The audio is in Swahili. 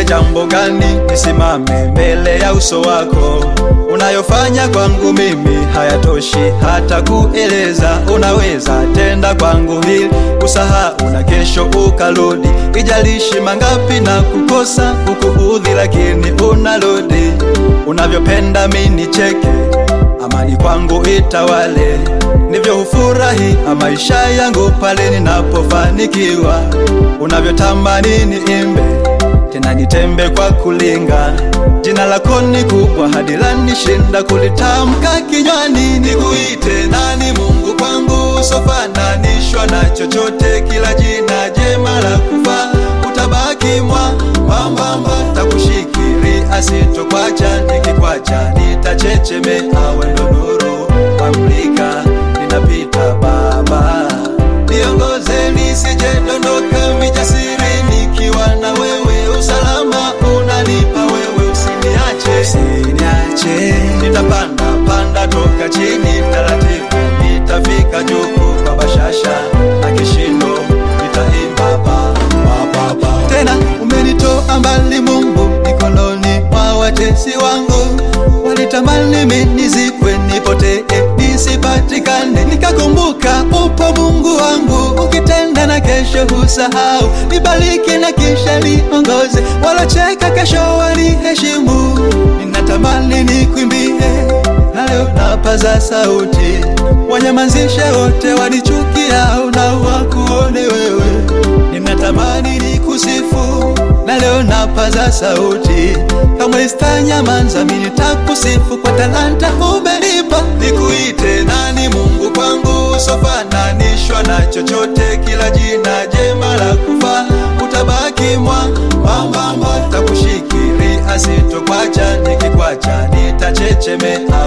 jambo gani nisimame mbele ya uso wako? Unayofanya kwangu mimi hayatoshi hata kueleza. Unaweza tenda kwangu hili usahau na kesho ukarudi, ijalishi mangapi na kukosa kukuudhi, lakini unarudi. Unavyopenda mi nicheke, amani kwangu itawale, ndivyo hufurahi maisha yangu pale ninapofanikiwa. Unavyotamani niimbe tena nitembe kwa kulinga, jina lako ni kubwa hadi lanishinda kulitamka kinywani. Nikuite nani Mungu kwangu, usofananishwa na chochote, kila jina jema la kufa utabaki mwa mwambamba, takushikiri asitokwacha, nikikwacha nitachechemea, wendo nuru wamlika, ninapita Baba, niongoze nisijedondoka, mijasiri nikiwa na wewe, usalama unanipa wewe, usiniache, usiniache, nitapanda panda toka chini taratibu, nitafika juu kwa bashasha na kishindo, nitaimba Baba, Baba. Tena umenitoa mbali Mungu, mikononi mwa watesi wangu, walitamani mimi nizikwe, nipotee, nisipatikane, nikakumbuka upo Mungu wangu, ukitenda na kesho husahau, nibariki na kisha niongoze, walocheka kesho waniheshimu, ninatamani nikwimbie na leo napaza sauti, wanyamazishe wote wanichukia, na wakuone wewe. Ninatamani nikusifu, na leo napaza sauti, kamwe sitanyamaza, mimi nitakusifu kwa talanta umenipa. Nikuite nani Mungu kwangu, usofananishwa na chochote, kila jina jema la kufa utabaki mwa mwambamba, takushikiri asitokwacha, nikikwacha nitachechemea